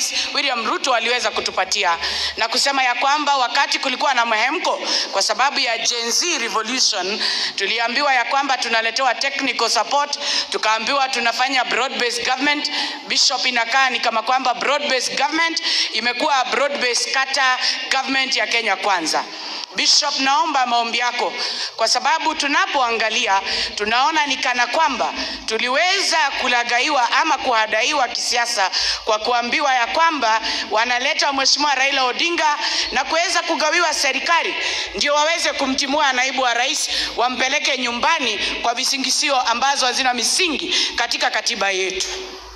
Rais William Ruto aliweza kutupatia na kusema ya kwamba wakati kulikuwa na mhemko kwa sababu ya Gen Z revolution, tuliambiwa ya kwamba tunaletewa technical support, tukaambiwa tunafanya broad based government. Bishop, inakaa ni kama kwamba broad based government imekuwa broad based kata government ya Kenya Kwanza. Bishop, naomba maombi yako kwa sababu tunapoangalia tunaona ni kana kwamba tuliweza kulagaiwa ama kuhadaiwa kisiasa kwa kuambiwa ya kwamba wanaleta Mheshimiwa Raila Odinga na kuweza kugawiwa serikali ndio waweze kumtimua naibu wa rais wampeleke nyumbani kwa visingisio ambazo hazina misingi katika katiba yetu.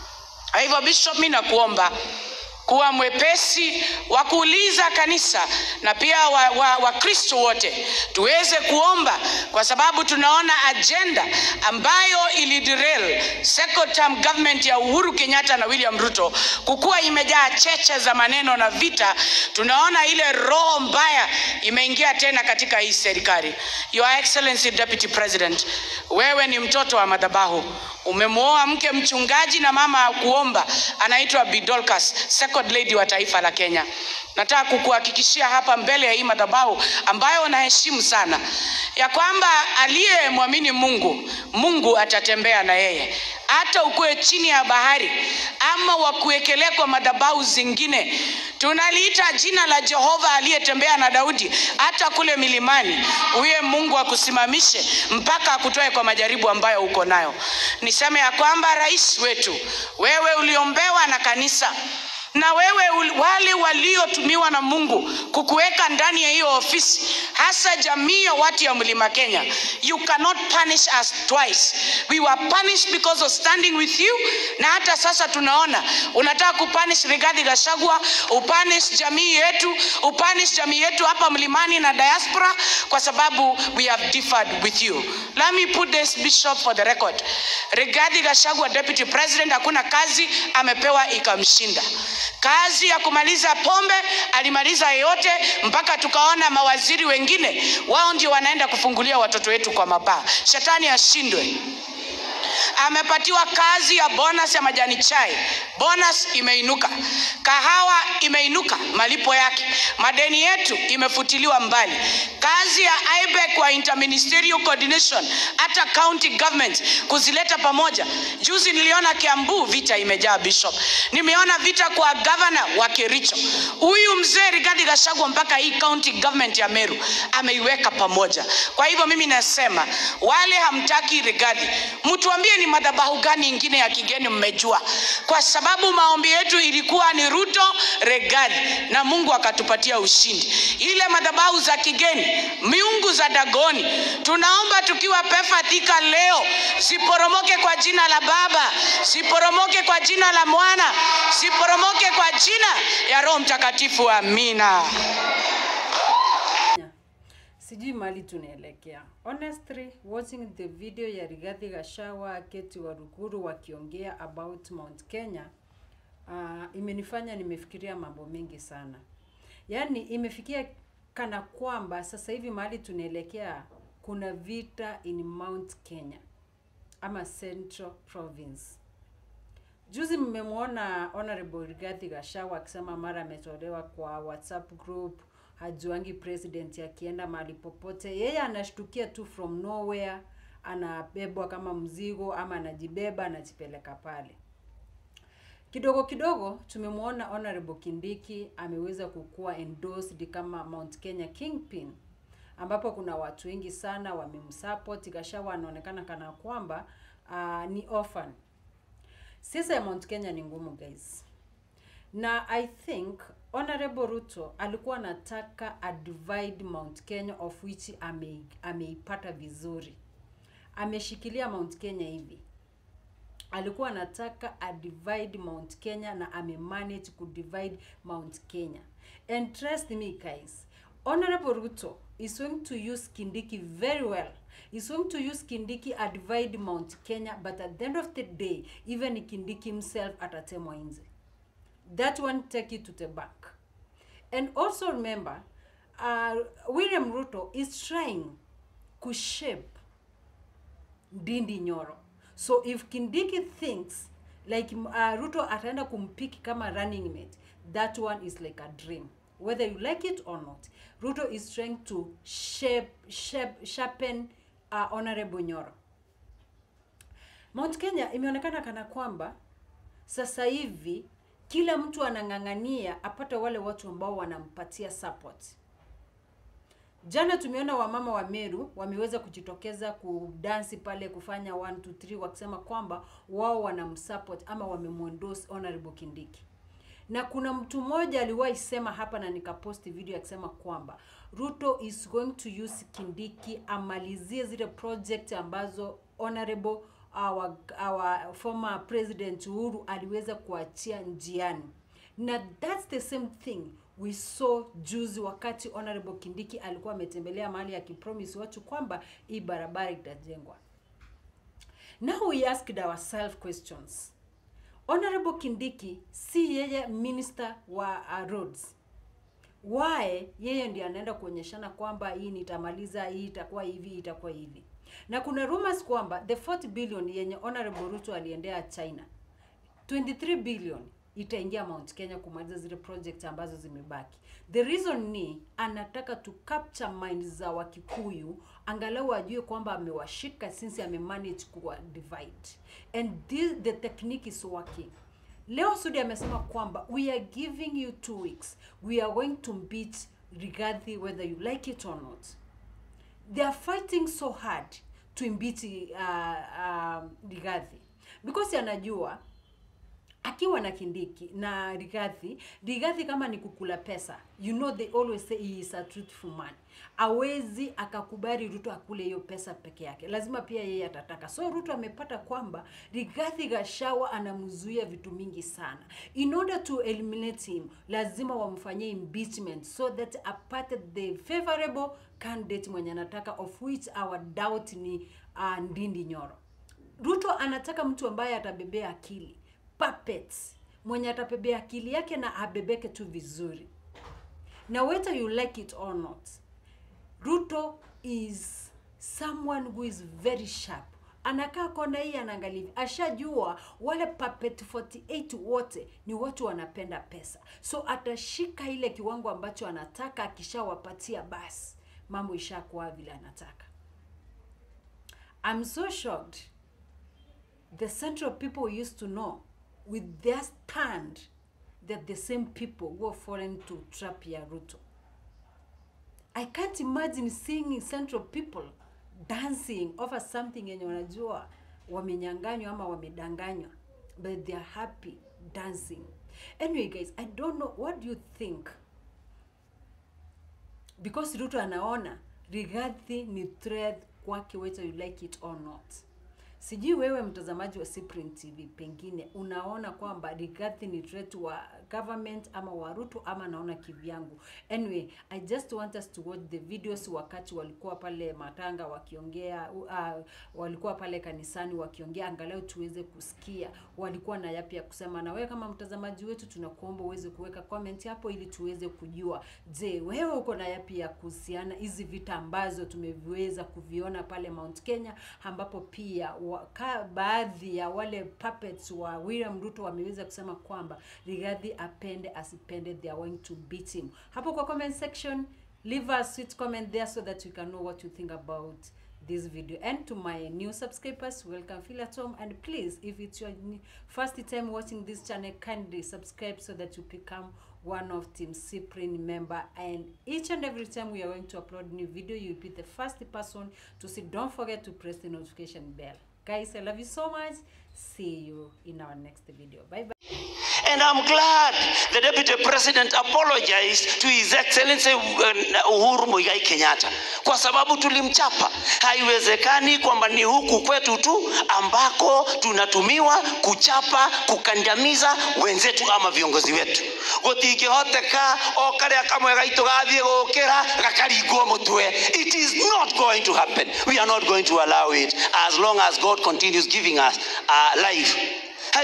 Kwa hivyo Bishop, mimi nakuomba kuwa mwepesi wa kuuliza kanisa na pia Wakristo wa, wa wote tuweze kuomba, kwa sababu tunaona ajenda ambayo iliderail second term government ya Uhuru Kenyatta na William Ruto kukuwa imejaa cheche za maneno na vita. Tunaona ile roho mbaya imeingia tena katika hii serikali. Your Excellency Deputy President, wewe ni mtoto wa madhabahu umemwoa mke mchungaji na mama kuomba, anaitwa Bidolkas, second lady wa taifa la Kenya. Nataka kukuhakikishia hapa mbele ya hii madhabahu ambayo unaheshimu sana, ya kwamba aliyemwamini Mungu, Mungu atatembea na yeye hata ukuwe chini ya bahari ama wakuwekelea kwa madhabahu zingine. Tunaliita jina la Jehova aliyetembea na Daudi hata kule milimani, huye Mungu akusimamishe mpaka akutoe kwa majaribu ambayo uko nayo. Niseme ya kwamba rais wetu, wewe uliombewa na kanisa na wewe wale waliotumiwa na Mungu kukuweka ndani ya hiyo ofisi, hasa jamii ya watu ya Mlima Kenya, you cannot punish us twice. We were punished because of standing with you, na hata sasa tunaona unataka kupunish Rigathi Gachagua, upunish jamii yetu, upunish jamii yetu hapa mlimani na diaspora, kwa sababu we have differed with you. Let me put this bishop for the record. Rigathi Gachagua, deputy president, hakuna kazi amepewa ikamshinda kazi ya kumaliza pombe alimaliza yote, mpaka tukaona mawaziri wengine wao ndio wanaenda kufungulia watoto wetu kwa mabaa. Shetani ashindwe. Amepatiwa kazi ya bonus ya majani chai, bonus imeinuka, kahawa imeinuka, malipo yake, madeni yetu imefutiliwa mbali, kazi ya IBEC kwa interministerial coordination, hata county government kuzileta pamoja. Juzi niliona Kiambu vita imejaa Bishop, nimeona vita kwa governor wa Kericho. Huyu mzee Rigathi Gachagua mpaka hii county government ya Meru ameiweka pamoja. Kwa hivyo mimi nasema wale hamtaki Rigathi, mtuambie ni madhabahu gani ingine ya kigeni mmejua, kwa sababu maombi yetu ilikuwa ni Ruto Rigathi, na Mungu akatupatia ushindi. Ile madhabahu za kigeni, miungu za Dagoni, tunaomba tukiwa Pefa Thika leo siporomoke kwa jina la Baba, siporomoke kwa jina la Mwana, siporomoke kwa jina ya Roho Mtakatifu. Amina. Sijui mali tunaelekea. Honestly, watching the video ya Rigathi Gachagua, Keti Waruguru wakiongea about Mount Kenya uh, imenifanya nimefikiria mambo mengi sana. Yaani imefikia kana kwamba sasa hivi mahali tunaelekea kuna vita in Mount Kenya ama Central Province. Juzi mmemwona Honorable Rigathi Gachagua akisema mara ametolewa kwa WhatsApp group, hajuangi president akienda mahali popote, yeye anashtukia tu from nowhere, anabebwa kama mzigo ama anajibeba anajipeleka pale. Kidogo kidogo tumemwona Honorable Kindiki ameweza kukua endorsed kama Mount Kenya Kingpin, ambapo kuna watu wengi sana wamemsupport. Gachagua anaonekana kana kwamba uh, ni orphan. Siasa ya Mount Kenya ni ngumu guys, na I think Honorable Ruto alikuwa anataka a divide Mount Kenya of which ame, ameipata vizuri, ameshikilia Mount Kenya hivi alikuwa anataka a divide Mount Kenya na amemanage ku divide Mount Kenya. And trust me guys, Honorable Ruto is going to use Kindiki very well. He's going to use Kindiki a divide Mount Kenya, but at the end of the day, even Kindiki himself atatemwa nje. That one take it to the bank. And also remember, uh, William Ruto is trying to shape Ndindi Nyoro. So if Kindiki thinks like uh, ruto ataenda kumpiki kama running mate that one is like a dream whether you like it or not ruto is trying to shape, shape, sharpen uh, honorable nyoro mount kenya imeonekana kana kwamba sasa hivi kila mtu anang'ang'ania apate wale watu ambao wanampatia support jana tumeona wamama wa meru wameweza kujitokeza kudansi pale kufanya 1 2 3 wakisema kwamba wao wanamsupport ama wamemwendorse honorable kindiki na kuna mtu mmoja aliwahi sema hapa na nikaposti video akisema kwamba ruto is going to use kindiki amalizie zile project ambazo honorable our, our former president uhuru aliweza kuachia njiani na that's the same thing we saw juzi wakati honorable kindiki alikuwa ametembelea mahali akipromise watu kwamba hii barabara itajengwa now we asked ourselves questions honorable kindiki si yeye minister wa uh, roads why yeye ndiye anaenda kuonyeshana kwamba hii nitamaliza hii itakuwa hivi hii itakuwa hivi na kuna rumors kwamba the 40 billion yenye honorable ruto aliendea china 23 billion itaingia mount kenya kumaliza zile project ambazo zimebaki the reason ni anataka to capture mind za wakikuyu angalau ajue kwamba amewashika since amemanage kuwa divide and this, the technique is working leo sudi amesema kwamba we are giving you two weeks we are going to beat rigathi whether you like it or not they are fighting so hard to imbeat uh, uh, rigathi because anajua akiwa na kindiki na rigathi rigathi kama ni kukula pesa you know they always say he is a truthful man awezi akakubali ruto akule hiyo pesa peke yake lazima pia yeye atataka so ruto amepata kwamba rigathi gashawa anamzuia vitu mingi sana in order to eliminate him lazima wamfanyie impeachment so that apate the favorable candidate mwenye anataka of which our doubt ni uh, ndindi nyoro ruto anataka mtu ambaye atabebea akili puppets mwenye atapebea akili yake na abebeke tu vizuri na whether you like it or not ruto is someone who is very sharp anakaa kona hii anaangalia hivi ashajua wale puppet 48 wote ni watu wanapenda pesa so atashika ile kiwango ambacho anataka akishawapatia basi mambo ishakuwa vile anataka I'm so shocked the central people we used to know with their stand they're the same people who are fallen to trap ya Ruto. I can't imagine seeing central people dancing over something yenye wanajua wamenyanganywa ama wamedanganywa but they are happy dancing. Anyway guys, I don't know what do you think? Because Ruto anaona Rigathi ni threat kwake whether you like it or not. Sijui wewe mtazamaji wa Cyprian TV pengine unaona kwamba Rigathi ni threat wa government ama wa Ruto ama naona kivyangu. Anyway, I just want us to watch the videos wakati walikuwa pale Matanga wakiongea uh, walikuwa pale kanisani wakiongea angalau tuweze kusikia walikuwa na yapi ya kusema na wewe kama mtazamaji wetu tunakuomba uweze kuweka comment hapo ili tuweze kujua je, wewe uko na yapi ya kuhusiana hizi vita ambazo tumeviweza kuviona pale Mount Kenya ambapo pia waka, baadhi ya wale puppets wa William Ruto wameweza kusema kwamba Rigathi apende asipende they are going to beat him. Hapo kwa comment section leave a sweet comment there so that we can know what you think about this video and to my new subscribers welcome feel at home and please if it's your n- first time watching this channel kindly subscribe so that you become one of team cyprian member and each and every time we are going to upload new video you'll be the first person to see don't forget to press the notification bell guys i love you so much see you in our next video bye bye And I'm glad the Deputy President apologized to His Excellency uh, Uhuru Muigai Kenyatta kwa sababu tulimchapa. Haiwezekani kwamba ni huku kwetu tu ambako tunatumiwa kuchapa, kukandamiza wenzetu ama viongozi wetu. Gutingihoteka o karia kamwe gaitu gathie gukira gakaringwo mutwe. It is not going to happen. We are not going to allow it as long as God continues giving us uh, life.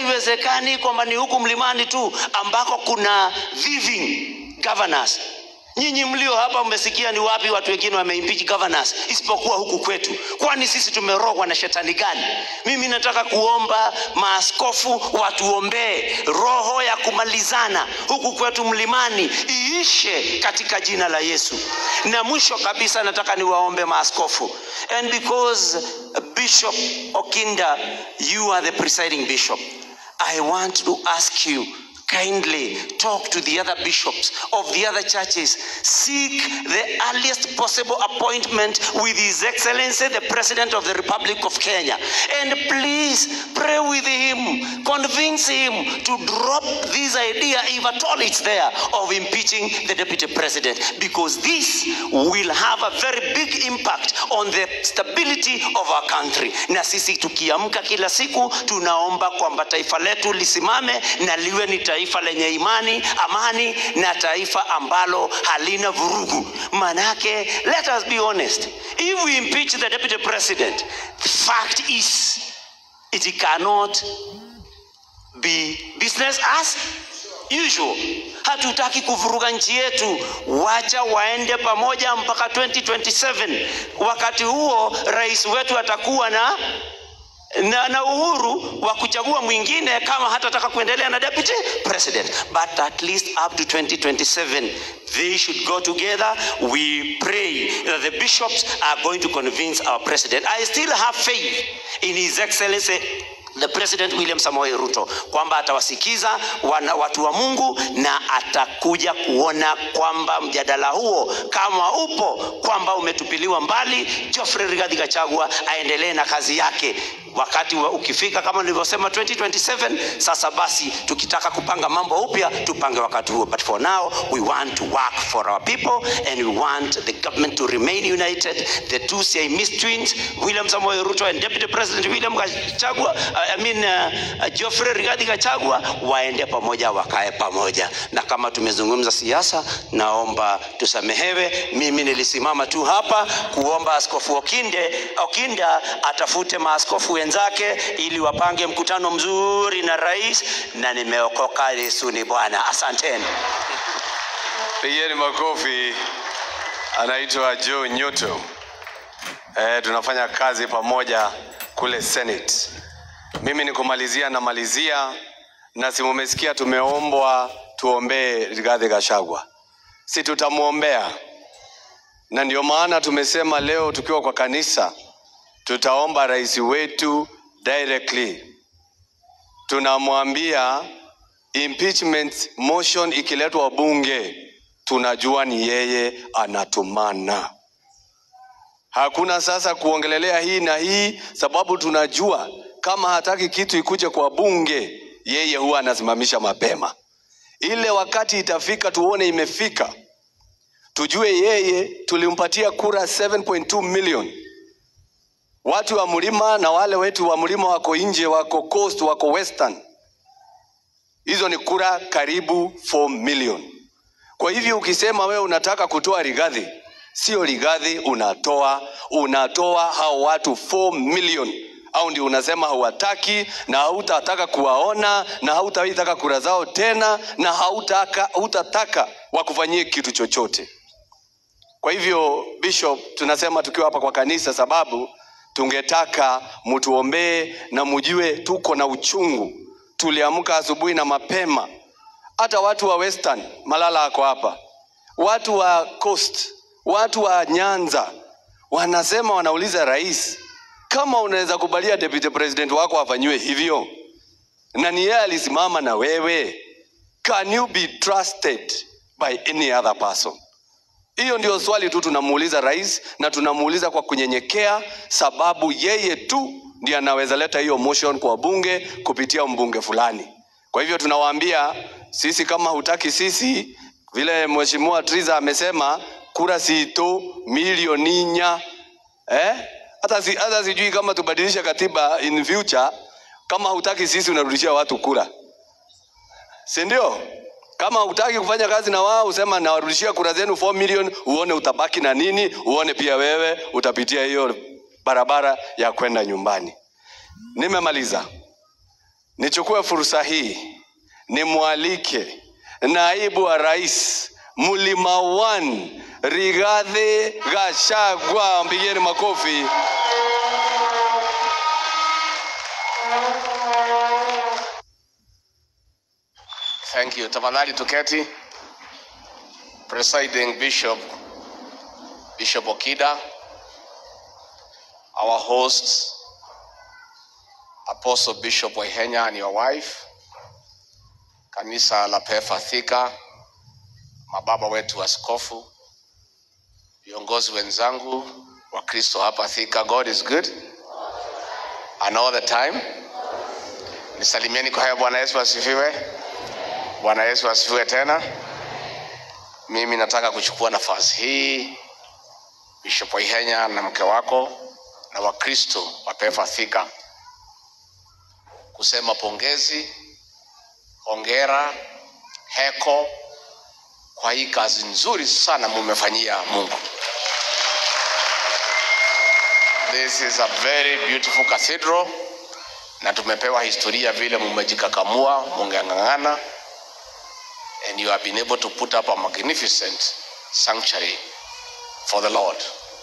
Haiwezekani kwamba ni huku mlimani tu ambako kuna thieving governors. Nyinyi mlio hapa mmesikia ni wapi watu wengine wameimpeach governors isipokuwa huku kwetu? Kwani sisi tumerogwa na shetani gani? Mimi nataka kuomba maaskofu watuombee roho ya kumalizana huku kwetu mlimani iishe katika jina la Yesu. Na mwisho kabisa nataka niwaombe maaskofu, and because Bishop Okinda, you are the presiding bishop, I want to ask you kindly talk to the other bishops of the other churches seek the earliest possible appointment with his excellency the president of the republic of kenya and please pray with him convince him to drop this idea if at all it's there of impeaching the deputy president because this will have a very big impact on the stability of our country na sisi tukiamka kila siku tunaomba kwamba taifa letu lisimame na liwe ni taifa lenye imani amani na taifa ambalo halina vurugu manake let us be honest if we impeach the deputy president the fact is it cannot be business as usual hatutaki kuvuruga nchi yetu wacha waende pamoja mpaka 2027 wakati huo rais wetu atakuwa na na, na uhuru wa kuchagua mwingine kama hatataka kuendelea na deputy president but at least up to 2027 they should go together we pray that the bishops are going to convince our president i still have faith in his excellency the president william samoei ruto kwamba atawasikiza wana, watu wa mungu na atakuja kuona kwamba mjadala huo kama upo kwamba umetupiliwa mbali geoffrey rigathi gachagua aendelee na kazi yake wakati wa ukifika kama nilivyosema 2027 sasa basi tukitaka kupanga mambo upya tupange wakati huo but for now we want to work for our people and we want the government to remain united the two Siamese twins William Samoei Ruto and Deputy President William Gachagua uh, I mean uh, uh, Geoffrey Rigathi Gachagua waende pamoja wakae pamoja na kama tumezungumza siasa naomba tusamehewe mimi nilisimama tu hapa kuomba askofu Okinde Okinda atafute maaskofu wenzake ili wapange mkutano mzuri na rais na nimeokoka Yesu ni Bwana asanteni Pigeni makofi. Anaitwa Joe Nyoto. Eh, tunafanya kazi pamoja kule Senate. Mimi ni kumalizia na malizia, na si mumesikia tumeombwa tuombee Rigathi Gachagua, si tutamwombea, na ndio maana tumesema leo tukiwa kwa kanisa tutaomba rais wetu directly, tunamwambia impeachment motion ikiletwa bunge, tunajua ni yeye anatumana. Hakuna sasa kuongelelea hii na hii, sababu tunajua kama hataki kitu ikuje kwa bunge, yeye huwa anasimamisha mapema. Ile wakati itafika, tuone imefika, tujue yeye tulimpatia kura 7.2 million watu wa mlima na wale wetu wa mlima wako nje, wako coast, wako western hizo ni kura karibu 4 million. Kwa hivyo ukisema wewe unataka kutoa Rigathi, sio Rigathi unatoa, unatoa hao watu 4 million au ndio unasema hauwataki na hautataka kuwaona na hautaitaka kura zao tena na hautaka, hautataka wakufanyie kitu chochote. Kwa hivyo Bishop, tunasema tukiwa hapa kwa kanisa, sababu tungetaka mtuombee na mjue tuko na uchungu. Tuliamka asubuhi na mapema, hata watu wa Western, Malala ako hapa, watu wa Coast, watu wa Nyanza wanasema, wanauliza rais, kama unaweza kubalia deputy president wako afanyiwe hivyo, na ni yeye alisimama na wewe, can you be trusted by any other person? Hiyo ndio swali tu tunamuuliza rais, na tunamuuliza kwa kunyenyekea, sababu yeye tu ndiye anaweza leta hiyo motion kwa bunge kupitia mbunge fulani. Kwa hivyo tunawaambia sisi, kama hutaki sisi, vile mheshimiwa Triza amesema, kura sito milioni nya eh? Hata si, hata sijui kama tubadilishe katiba in future, kama hutaki sisi unarudishia watu kura, si ndio? Kama hutaki kufanya kazi na wao, usema nawarudishia kura zenu 4 million, uone utabaki na nini, uone pia wewe utapitia hiyo barabara ya kwenda nyumbani. Nimemaliza. Nichukue fursa hii nimwalike naibu wa rais Mlima One, Rigathi Gachagua. Mpigieni makofi. Thank you. Tafadhali tuketi. Presiding Bishop Bishop Okida, our host Apostle Bishop Waihenya and your wife, kanisa la Pefa Thika, mababa wetu askofu, viongozi wenzangu wa Kristo hapa Thika. God is good and all the time. Nisalimieni kwa haya. Bwana Yesu asifiwe. Bwana Yesu asifiwe tena. Mimi nataka kuchukua nafasi hii Bishop Waihenya na mke wako na Wakristo wa Pefa Thika kusema pongezi, hongera, heko kwa hii kazi nzuri sana mumefanyia Mungu. This is a very beautiful cathedral na tumepewa historia vile mumejikakamua, mungeng'ang'ana and you have been able to put up a magnificent sanctuary for the Lord.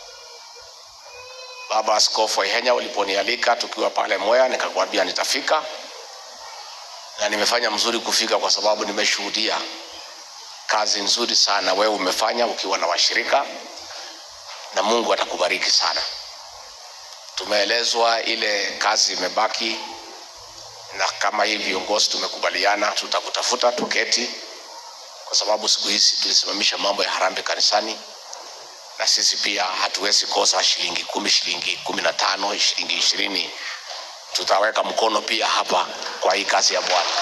Baba Askofu Waihenya, uliponialika tukiwa pale Mwea, nikakwambia nitafika, na nimefanya mzuri kufika kwa sababu nimeshuhudia kazi nzuri sana wewe umefanya ukiwa na washirika, na Mungu atakubariki sana. Tumeelezwa ile kazi imebaki, na kama hii viongozi tumekubaliana, tutakutafuta tuketi, kwa sababu siku hizi tulisimamisha mambo ya harambee kanisani na sisi pia hatuwezi kosa shilingi kumi, shilingi kumi na tano, shilingi ishirini. Tutaweka mkono pia hapa kwa hii kazi ya Bwana.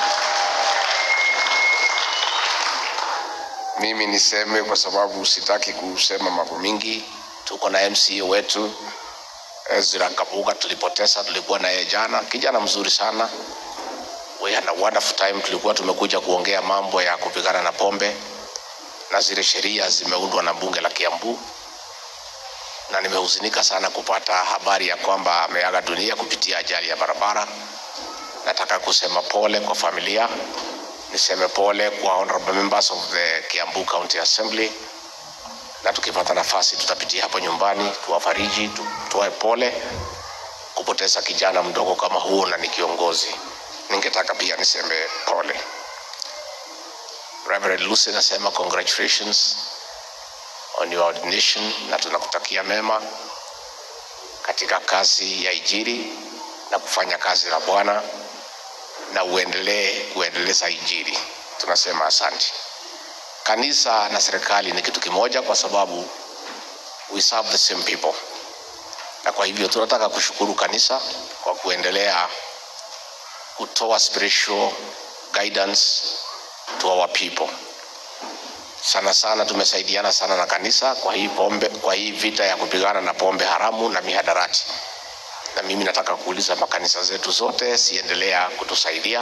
Mimi niseme kwa sababu sitaki kusema mambo mingi. Tuko na MCA wetu Ezra Kabuga, tulipoteza, tulikuwa naye jana, kijana mzuri sana. We had a wonderful time. Tulikuwa tumekuja kuongea mambo ya kupigana na pombe na zile sheria zimeundwa na bunge la Kiambu, na nimehuzunika sana kupata habari ya kwamba ameaga dunia kupitia ajali ya barabara. Nataka kusema pole kwa familia, niseme pole kwa honorable members of the Kiambu County Assembly, na tukipata nafasi tutapitia hapo nyumbani tuwafariji, tutoe pole kupoteza kijana mdogo kama huo, na ni kiongozi. Ningetaka pia niseme pole. Reverend Lucy nasema congratulations on your ordination, na tunakutakia mema katika kazi ya Injili na kufanya kazi la Bwana, na uendelee kuendeleza Injili. Tunasema asante. Kanisa na serikali ni kitu kimoja, kwa sababu we serve the same people, na kwa hivyo tunataka kushukuru kanisa kwa kuendelea kutoa spiritual guidance to our people. Sana sana tumesaidiana sana na kanisa kwa hii pombe, kwa hii vita ya kupigana na pombe haramu na mihadarati, na mimi nataka kuuliza makanisa zetu zote siendelea kutusaidia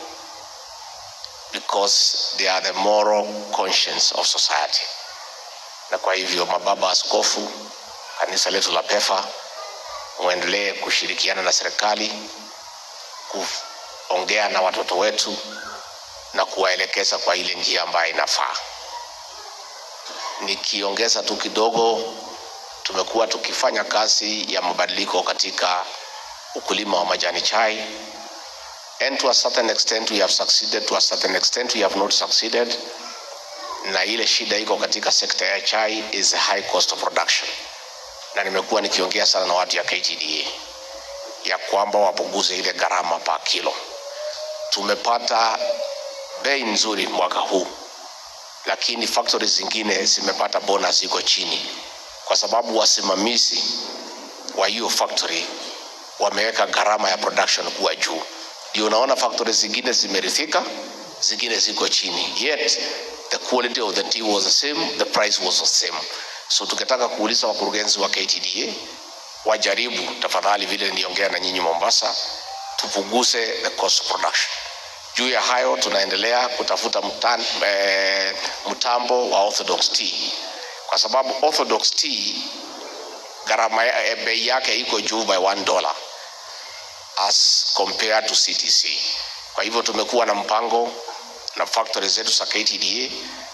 because they are the moral conscience of society. Na kwa hivyo mababa askofu, kanisa letu la PEFA, muendelee kushirikiana na serikali kuongea na watoto wetu na kuwaelekeza kwa ile njia ambayo inafaa. Nikiongeza tu kidogo, tumekuwa tukifanya kazi ya mabadiliko katika ukulima wa majani chai and to a certain extent we have succeeded, to a certain extent we have not succeeded. Na ile shida iko katika sekta ya chai is the high cost of production, na nimekuwa nikiongea sana na watu ya KTDA ya kwamba wapunguze ile gharama pa kilo. Tumepata bei nzuri mwaka huu, lakini factories zingine zimepata bonus iko chini, kwa sababu wasimamizi wa hiyo factory wameweka gharama ya production kuwa juu. Ndio unaona factories zingine zimerithika, zingine ziko chini, yet the quality of the tea was the same, the price was the same. So tukitaka kuuliza wakurugenzi wa KTDA wajaribu tafadhali, vile niliongea na nyinyi Mombasa, tupunguze the cost of production. Juu ya hayo tunaendelea kutafuta mtan, eh, mtambo wa orthodox tea kwa sababu orthodox tea gharama ya- eh, bei yake iko juu by one dollar as compared to CTC. Kwa hivyo tumekuwa na mpango na factory zetu za KTDA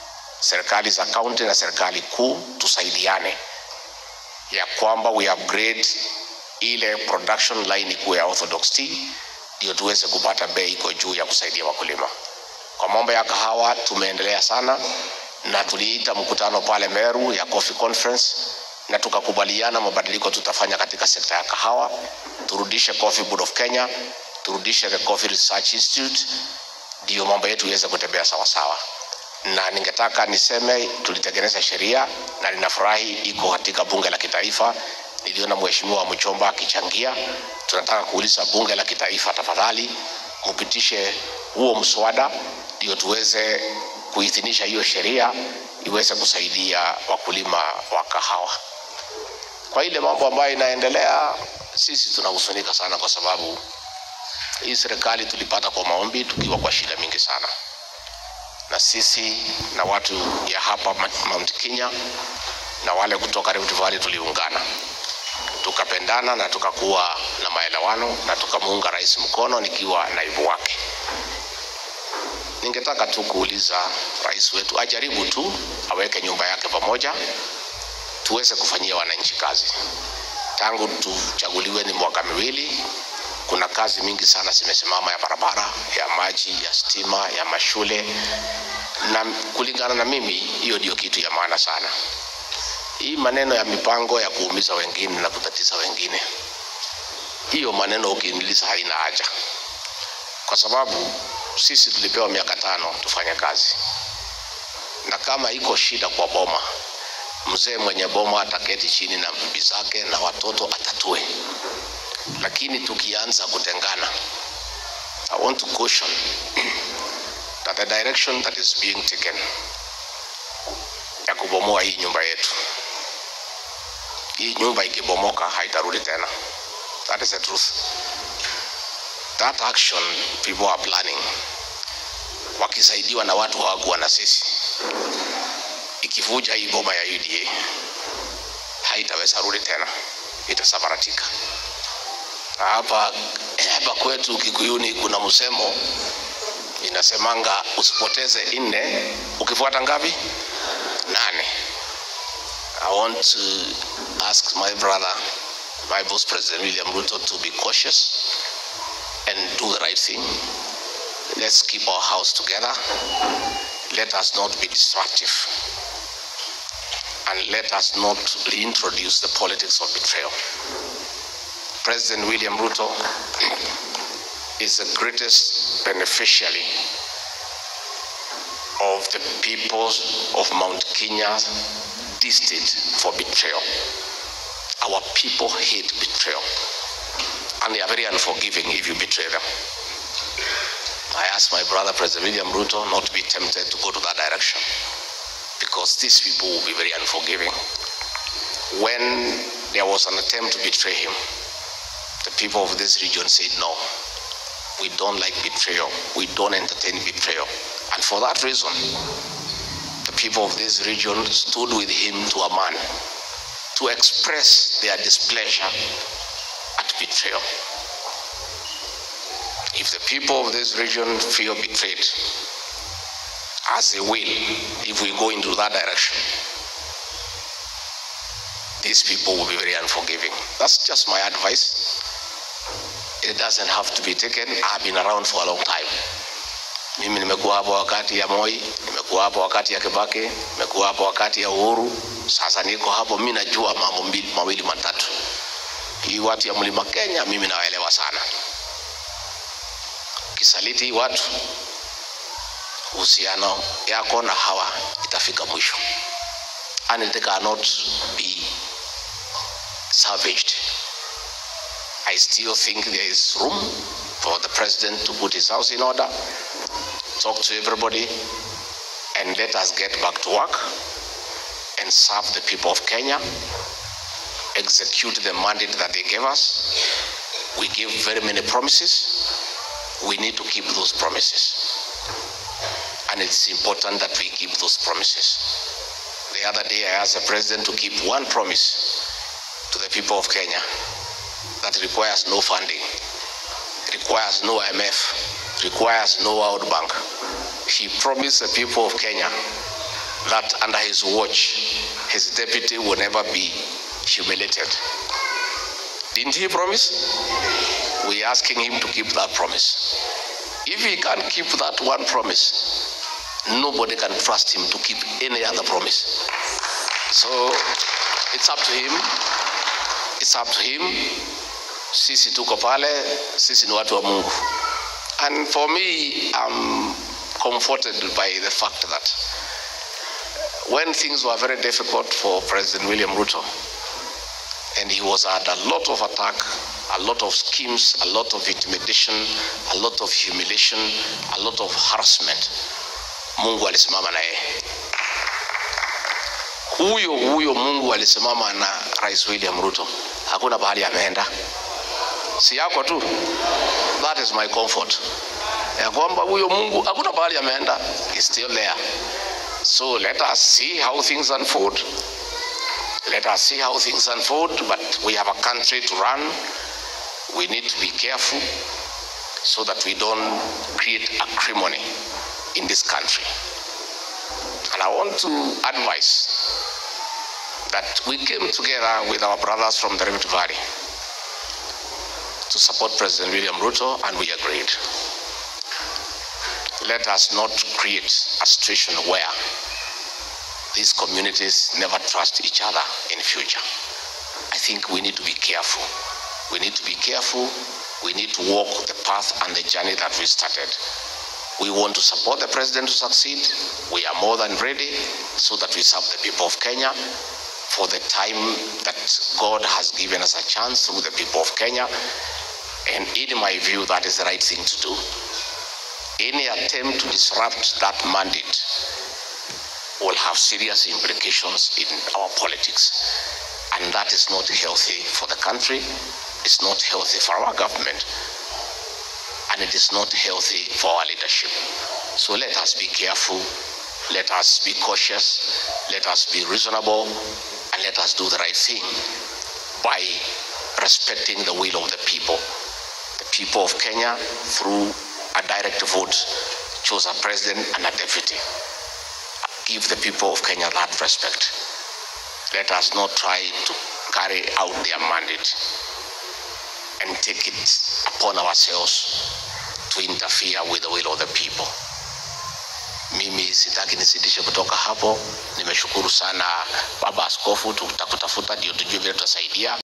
serikali za kaunti na serikali kuu tusaidiane ya kwamba we upgrade ile production line ikuwe ya orthodox tea ndio tuweze kupata bei iko juu ya kusaidia wakulima. Kwa mambo ya kahawa tumeendelea sana, na tuliita mkutano pale Meru ya Coffee Conference na tukakubaliana mabadiliko tutafanya katika sekta ya kahawa, turudishe Coffee Board of Kenya, turudishe the Coffee Research Institute, ndio mambo yetu iweze kutembea sawa sawa. Na ningetaka niseme tulitengeneza sheria na ninafurahi iko katika bunge la kitaifa. Niliona mheshimiwa Mchomba akichangia. Tunataka kuuliza bunge la kitaifa, tafadhali mpitishe huo mswada ndio tuweze kuidhinisha hiyo sheria iweze kusaidia wakulima wa kahawa. Kwa ile mambo ambayo inaendelea, sisi tunahuzunika sana, kwa sababu hii serikali tulipata kwa maombi tukiwa kwa shida mingi sana, na sisi na watu ya hapa Mount Kenya na wale kutoka Rift Valley tuliungana tukapendana na tukakuwa na maelewano na tukamuunga rais mkono nikiwa naibu wake. Ningetaka tu kuuliza rais wetu ajaribu tu aweke nyumba yake pamoja, tuweze kufanyia wananchi kazi. Tangu tuchaguliwe ni mwaka miwili, kuna kazi mingi sana zimesimama ya barabara, ya maji, ya stima, ya mashule, na kulingana na mimi, hiyo ndio kitu ya maana sana. Hii maneno ya mipango ya kuumiza wengine na kutatiza wengine, hiyo maneno ukiiniliza haina haja, kwa sababu sisi tulipewa miaka tano tufanye kazi, na kama iko shida kwa boma, mzee mwenye boma ataketi chini na bibi zake na watoto atatue. Lakini tukianza kutengana, I want to caution that the direction that is being taken ya kubomoa hii nyumba yetu, hii nyumba ikibomoka haitarudi tena. That is the truth. That action people are planning, wakisaidiwa na watu hawakuwa na sisi, ikivuja hii boma ya UDA haitaweza rudi tena, itasambaratika. Hapa hapa kwetu Kikuyuni kuna msemo inasemanga, usipoteze nne ukifuata ngapi? Nane. I want to ask my brother, my boss President William Ruto to be cautious and do the right thing. Let's keep our house together. Let us not be destructive. And let us not reintroduce the politics of betrayal. President William Ruto is the greatest beneficiary of the peoples of Mount Kenya destined for betrayal. Our people hate betrayal and they are very unforgiving if you betray them. I ask my brother, President William Ruto, not to be tempted to go to that direction because these people will be very unforgiving. When there was an attempt to betray him, the people of this region said, No, we don't like betrayal, we don't entertain betrayal. And for that reason, the people of this region stood with him to a man to express their displeasure at betrayal. If the people of this region feel betrayed, as they will, if we go into that direction, these people will be very unforgiving. That's just my advice. It doesn't have to be taken. I've been around for a long time. Mimi nimekuwa hapo wakati ya Moi, nimekuwa hapo wakati ya Kibaki, nimekuwa hapo wakati ya Uhuru. Sasa niko hapo, mimi najua mambo mbili mawili matatu. Hii watu ya Mlima Kenya mimi nawaelewa sana. Kisaliti hii watu, uhusiano yako na hawa itafika mwisho, and it cannot be salvaged. I still think there is room for the president to put his house in order, talk to everybody, and let us get back to work and serve the people of Kenya, execute the mandate that they gave us. We give very many promises. We need to keep those promises. And it's important that we keep those promises. The other day, I asked the president to keep one promise to the people of Kenya that requires no funding, requires no IMF, requires no World Bank. He promised the people of Kenya that under his watch, his deputy will never be humiliated. Didn't he promise? We're asking him to keep that promise. If he can't keep that one promise, nobody can trust him to keep any other promise. So it's up to him. It's up to him. Sisi tuko pale, sisi ni watu wa Mungu. And for me, I'm comforted by the fact that when things were very difficult for President William Ruto, and he was under a lot of attack, a lot of schemes, a lot of intimidation, a lot of humiliation, a lot of harassment, Mungu alisimama na yeye. Huyo huyo Mungu alisimama na Rais William Ruto, hakuna pahali ameenda, si yako tu. That is my comfort, ya kwamba huyo Mungu hakuna pahali ameenda, is still there. So let us see how things unfold. Let us see how things unfold, but we have a country to run. We need to be careful so that we don't create acrimony in this country. And I want to advise that we came together with our brothers from the Rift Valley to support President William Ruto, and we agreed. Let us not create a situation where these communities never trust each other in future. I think we need to be careful. We need to be careful. We need to walk the path and the journey that we started. We want to support the president to succeed. We are more than ready so that we serve the people of Kenya for the time that God has given us a chance through the people of Kenya. And in my view, that is the right thing to do. Any attempt to disrupt that mandate will have serious implications in our politics. And that is not healthy for the country, it's not healthy for our government, and it is not healthy for our leadership. So let us be careful, let us be cautious, let us be reasonable, and let us do the right thing by respecting the will of the people. The people of Kenya, through a direct vote, chose a president and a deputy give the people of Kenya that respect. Let us not try to carry out their mandate and take it upon ourselves to interfere with the will of the people. Mimi sitaki nisidishe kutoka hapo. Nimeshukuru sana Baba Askofu, tutakutafuta ndio tujue vile tutasaidia.